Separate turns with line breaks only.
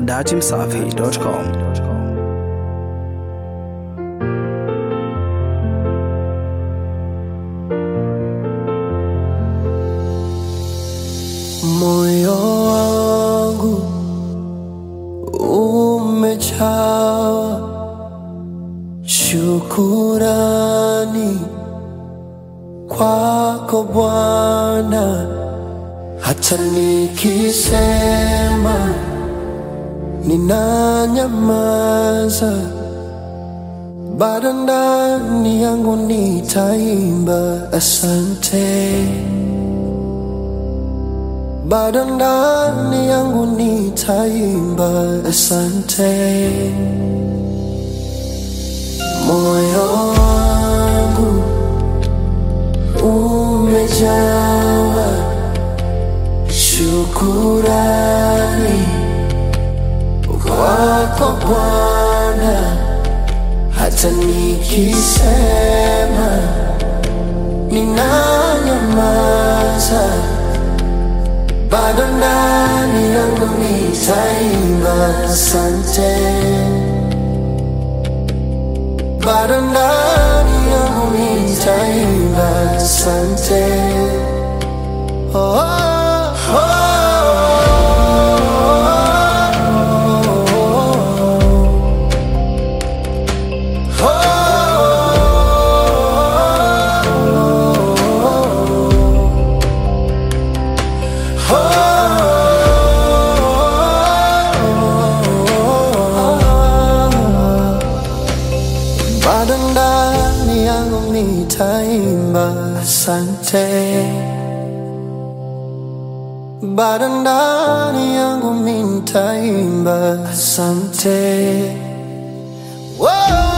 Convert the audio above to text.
datimsafi.com.
Moyo wangu umejawa shukurani kwako Bwana, hata nikisema ninanyamaza, bado ndani yangu nitaimba asante bado ndani yangu nitaimba asante. Moyo wangu umejawa shukurani kwako Bwana, hata nikisema ninanyamaza bado ndani yangu nitaimba asante, bado ndani yangu nitaimba asante. Oh, oh, oh, bado ndani yangu nitaimba asante, bado ndani yangu nitaimba asante. Whoa!